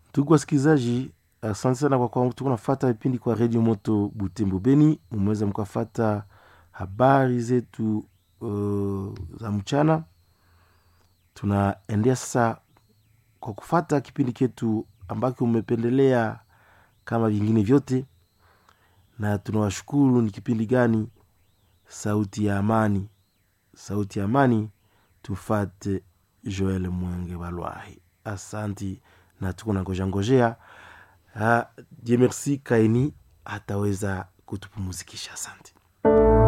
Ndugu wasikilizaji, asante sana kwa kwa tuko nafata vipindi kwa redio moto Butembo Beni. Mumeweza mkafata habari zetu uh, za mchana. Tunaendea sasa kwa kufata kipindi chetu ambacho umependelea kama vingine vyote, na tunawashukuru. Ni kipindi gani? Sauti ya Amani. Sauti ya Amani, tufate Joel Mwenge Balwahi. Asanti na tuko na ngojea ngojea Dieu merci Kaini ataweza kutupumuzikisha. Asante.